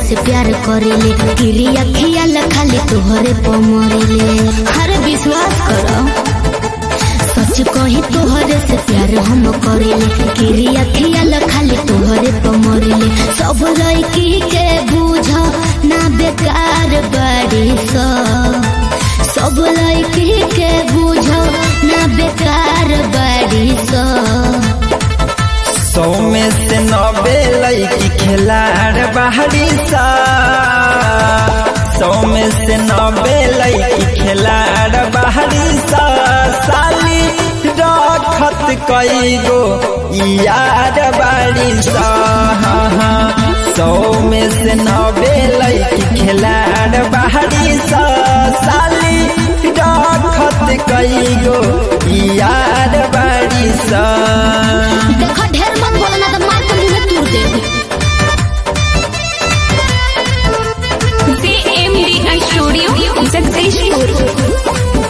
से प्यार करेले गिरिया खियाल खाली तोहरे पर मरेले हर विश्वास करो सच कही तोहरे से प्यार हम करेले गिरिया खियाल खाली तोहरे पर मरेले सब लड़की के बूझ ना बेकार बड़ी सब सब लड़की के बूझ ना बेकार बड़ी सब सौ में से नब्बे लड़की खिलाड़ बाहरी सा सौ में से नब्बे लड़की खिलाड़ बाहरी सा साली रखत कई गो यार बारी सा हाँ, हाँ। सौ में से नब्बे लड़की खिलाड़ बाहरी सा साली रखत कई गो यार बारी सा देखो ढेर मत बोलो ना तो मार के मुंह में तूर दे CMDI Studio Successful.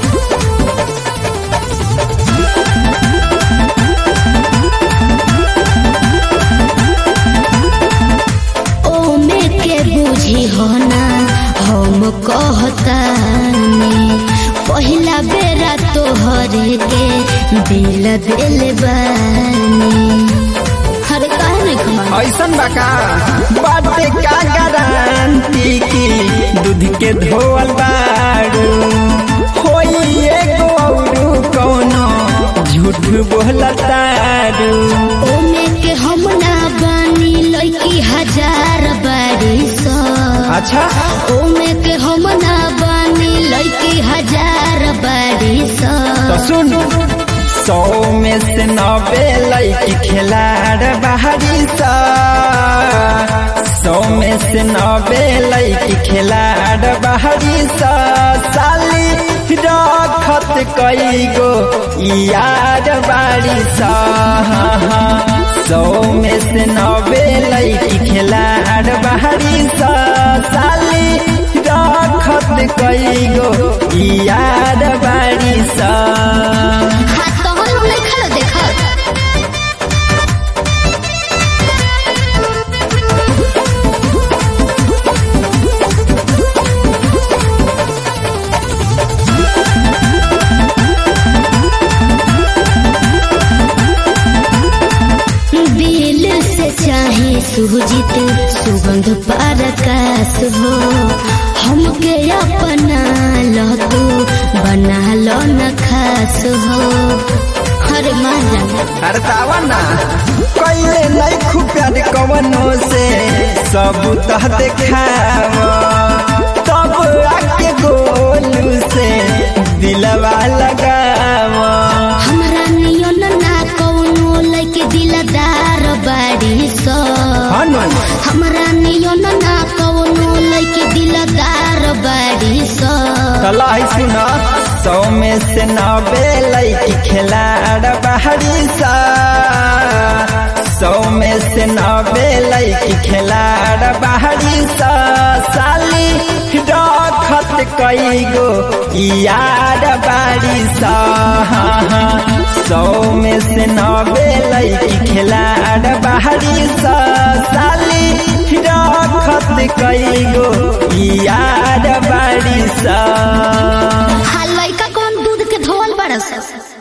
ओ में के बूझी हो ना हम कहतानी पहिला बेरा तोहरे के दिल दिल बानी हर काहे नहीं कमा ऐसन बका बाटे का गारंटी की दूध के धोवल बारू होई एगो औरू कौनो झूठ बोलतारू ओ में के हम ना बानी लड़की हजार बारी सौ अच्छा ओ में के हम ना बानी लड़की हजार बारी सौ तो सुन सौ में से नब्बे लड़की खिलाड़ बाहरी सा सौ में से नब्बे लड़की खिलाड़ बाहरी सा साली रखत कई गो यार बारी सा सौ में से नब्बे लड़की खिलाड़ बाहरी सा साली रखत कई गो यार बारी सा हाथ तो हम नहीं खा देखा दिल से चाहे सुजित सुगंध परकाश हो हमके अपना लो तू बना लो न खास हो हर माना अरे तावा ना कइले नहीं खूब प्यार कवनो से सब तह देखाव तब आके गोलू से दिलवा लगाव हमरा नियन ना कौनो लइके दिलदार बाड़ी सो हनु हमरा नियन ना कौनो लइके दिलदार बाड़ी सो तलाई सुना सौ में से नब्बे लड़की खिलाड़ बाहरी सा सौ में से नब्बे लड़की खिलाड़ बाहरी सा साली रखत कई गो यार बारी सा सौ में से नब्बे लड़की खिलाड़ बाहरी सा साली रखत कई गो यार बारी सा हा लइका कौन दूध के धोवल बड़ा सा